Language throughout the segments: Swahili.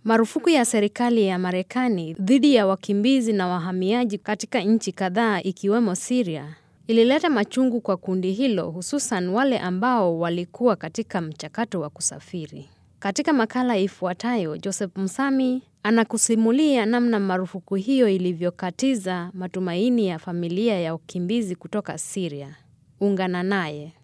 Marufuku ya serikali ya Marekani dhidi ya wakimbizi na wahamiaji katika nchi kadhaa ikiwemo Syria ilileta machungu kwa kundi hilo hususan wale ambao walikuwa katika mchakato wa kusafiri. Katika makala ifuatayo, Joseph Msami anakusimulia namna marufuku hiyo ilivyokatiza matumaini ya familia ya wakimbizi kutoka Syria. Ungana naye.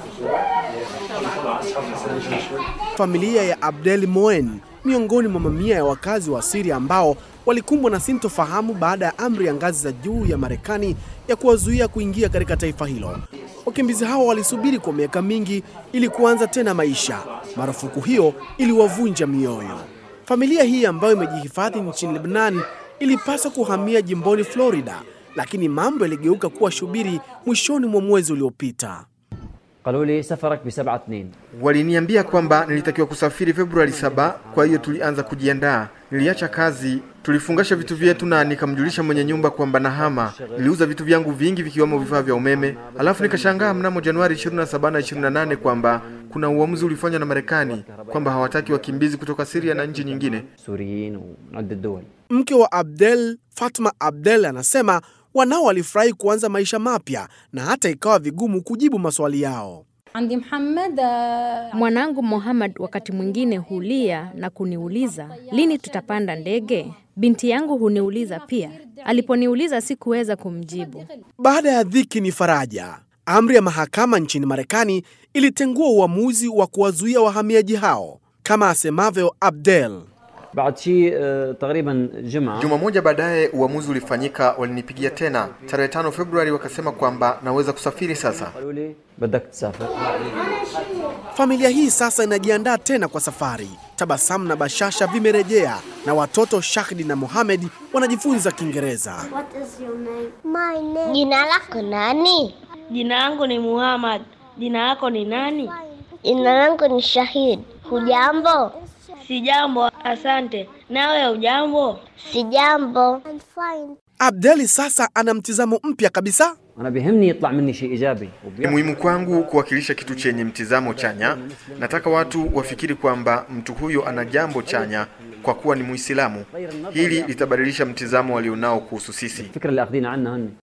Familia ya Abdel Moen miongoni mwa mamia ya wakazi wa Syria ambao walikumbwa na sintofahamu baada ya amri ya ngazi za juu ya Marekani ya kuwazuia kuingia katika taifa hilo. Wakimbizi hao walisubiri kwa miaka mingi ili kuanza tena maisha. Marufuku hiyo iliwavunja mioyo. Familia hii ambayo imejihifadhi nchini Lebanon ilipaswa kuhamia jimboni Florida, lakini mambo yaligeuka kuwa shubiri mwishoni mwa mwezi uliopita. قالوا لي سفرك بسبعة اثنين Waliniambia kwamba nilitakiwa kusafiri Februari saba, kwa hiyo tulianza kujiandaa. Niliacha kazi, tulifungasha vitu vyetu na nikamjulisha mwenye nyumba kwamba nahama. Niliuza vitu vyangu vingi vikiwemo vifaa vya umeme, alafu nikashangaa mnamo Januari 27 na 28 kwamba kuna uamuzi ulifanywa na Marekani kwamba hawataki wakimbizi kutoka Syria na nchi nyingine. سوريين ومن عدة دول Mke wa Abdel, Fatma Abdel, anasema wanao walifurahi kuanza maisha mapya na hata ikawa vigumu kujibu maswali yao. عندي محمد آه، Mwanangu Mohammed wakati mwingine hulia na kuniuliza lini tutapanda ndege. Binti yangu huniuliza pia. Aliponiuliza sikuweza kumjibu. Baada ya dhiki ni faraja. Amri ya mahakama nchini Marekani ilitengua uamuzi wa kuwazuia wahamiaji hao, kama asemavyo Abdel. بعد شيء آه، تقريبا جمعة Juma moja baadaye uamuzi ulifanyika, walinipigia tena tarehe 5 Februari, wakasema kwamba naweza kusafiri sasa. قالوا لي بدك تسافر Familia hii sasa inajiandaa tena kwa safari. Tabasamu na bashasha vimerejea na watoto Shahdi na Mohamed wanajifunza Kiingereza. What is your name? My name. Jina lako nani? Jina langu ni Muhammad. Jina lako ni nani? Jina langu ni Shahid. Hujambo? Sijambo, asante. Nawe hujambo? Sijambo. I'm fine. Abdeli sasa ana mtizamo mpya kabisa. أنا بيهمني يطلع مني شيء إيجابي Ni muhimu kwangu kuwakilisha kitu chenye mtizamo chanya. Nataka watu wafikiri kwamba mtu huyo ana jambo chanya kwa kuwa ni Muislamu. Hili litabadilisha mtizamo walionao kuhusu sisi. الفكرة اللي أخذينها عنا هن